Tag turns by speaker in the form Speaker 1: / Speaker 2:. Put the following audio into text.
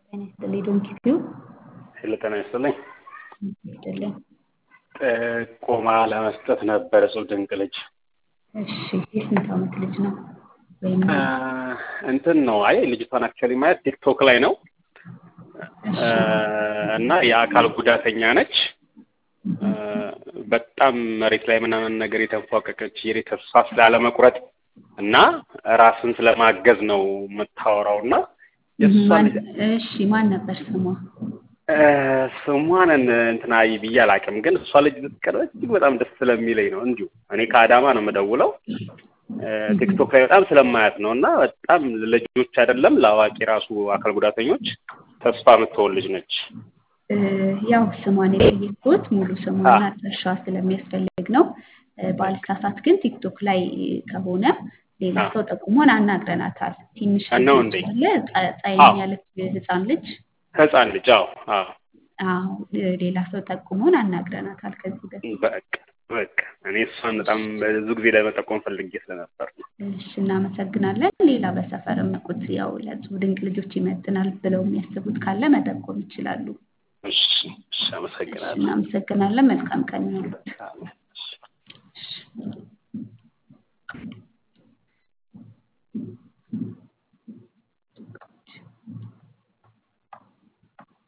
Speaker 1: ጤና ይስጥልኝ ዶንኪቲዩ
Speaker 2: ሄሎ ጤና ይስጥልኝ።
Speaker 1: ይስጥልኝ።
Speaker 2: ጥቆማ ለመስጠት ነበር እጹብ ድንቅ ልጅ
Speaker 1: እሺ የስንት ዓመት ልጅ ነው? ወይም
Speaker 2: እንትን ነው። አይ ልጅቷን አክቹዋሊ ማየት ቲክቶክ ላይ ነው
Speaker 1: እሺ
Speaker 2: እና የአካል ጉዳተኛ ነች። በጣም መሬት ላይ ምናምን ነገር የተንፏቀቀች የሬ ተስፋ ስላለመቁረጥ እና ራስን ስለማገዝ ነው የምታወራው እና የእሷ
Speaker 1: ማን
Speaker 2: ልጅ
Speaker 1: እሺ ማን ነበር ስሟ?
Speaker 2: ስሟን እንትና ብዬ አላውቅም፣ ግን እሷ ልጅ ብትቀርብ እጅግ በጣም ደስ ስለሚለኝ ነው። እንዲሁ እኔ ከአዳማ ነው የምደውለው ቲክቶክ ላይ በጣም ስለማያት ነው እና በጣም ለልጆች አይደለም ለአዋቂ ራሱ አካል ጉዳተኞች ተስፋ የምትሆን ልጅ ነች።
Speaker 1: እ፣ ያው ስሟን የጠየቅኩት ሙሉ ስሟን አድራሻዋ ስለሚያስፈልግ ነው። እ፣ ባልሳሳት ግን ቲክቶክ ላይ ከሆነ ሌላ
Speaker 2: አዎ።
Speaker 1: ሰው ጠቁሞን አናግረናታል። ትንሽ
Speaker 2: ነው
Speaker 1: ልጅ
Speaker 2: እንዴ?
Speaker 1: አለ ጸ- ጸይም
Speaker 2: አዎ።
Speaker 1: ያለች ህፃን ልጅ
Speaker 2: ህፃን ልጅ አዎ አዎ
Speaker 1: አዎ እ፣ ሌላ ሰው ጠቁሞን አናግረናታል ከዚህ በፊት።
Speaker 2: በቃ በቃ እኔ እሷን በጣም ብዙ ጊዜ ለመጠቆም ፈልጌ ስለነበር ነው።
Speaker 1: እሺ እናመሰግናለን። ሌላ በሰፈር የምቁት ያው ለእጹብ ድንቅ ልጆች ይመጥናል ብለው የሚያስቡት ካለ መጠቆም ይችላሉ።
Speaker 2: እሺ እሺ
Speaker 1: እሺ
Speaker 2: አመሰግናለሁ።
Speaker 1: እናመሰግናለን። መልካም ቀን ይሁንልዎት።
Speaker 2: አሜን። እሺ።
Speaker 1: እሺ